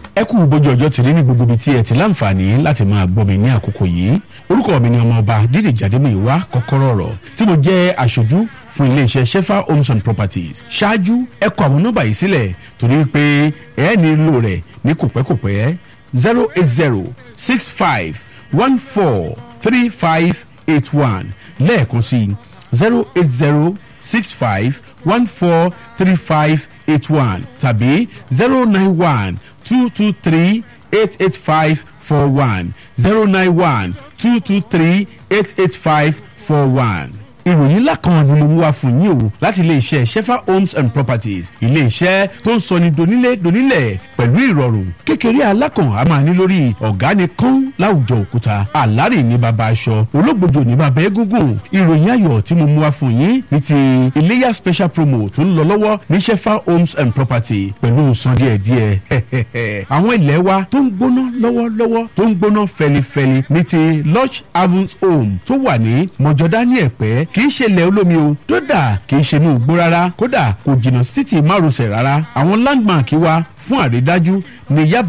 ẹ kú bójú ọjọ́ ti rí ní gbogbo ibi tí ẹ ti láǹfààní láti máa gbọ́ mi ní àkókò yìí orúkọ mi ni ọmọọba dídèjì adémọ̀yíwá kọ́kọ́rọ́ ọ̀rọ̀ tí mo jẹ́ aṣojú fún iléeṣẹ́ shefa homes and properties ṣáájú ẹ kọ àwọn nọ́mbà yìí sílẹ̀ torí pé ẹ nílò rẹ̀ ní kòpẹ́kòpẹ́ zero eight zero six five one four three five eight one lẹ́ẹ̀kan sí zero eight zero six five one four three five eight one tàbí zero nine one two two three eight eight five four one zero nine one two two three eight eight five four one ìròyìn ńlá kan ni mo mú wá fún yín o láti iléeṣẹ́ shefa homes and properties iléeṣẹ́ tó ń sọni donílé donílẹ̀ pẹ̀lú ìrọ̀rùn kékeré alákàn a máa ní lórí ọ̀gá ni kán láwùjọ òkúta àlárè ní baba aṣọ ológbòjò ní baba egungun ìròyìn ayọ̀ tí mo mú wá fún yín ní ti iléyà special promo tó ń lọ lọ́wọ́ ní shefa homes and property pẹ̀lú san díẹ̀díẹ̀ àwọn ilẹ̀ wa tó ń gbóná lọ́wọ́lọ́wọ́ tó ń gbóná fẹlifẹli ní ti lodge havens home tó wà ní mọ̀jọ́dá ní ẹ̀pẹ́ kì í ṣe ilẹ̀ olómi o dódà kì í ṣe inú igbó rárá kódà kò jìnnà sí títì márosẹ̀ rárá àwọn landmark wa fún àrídájú ní yaba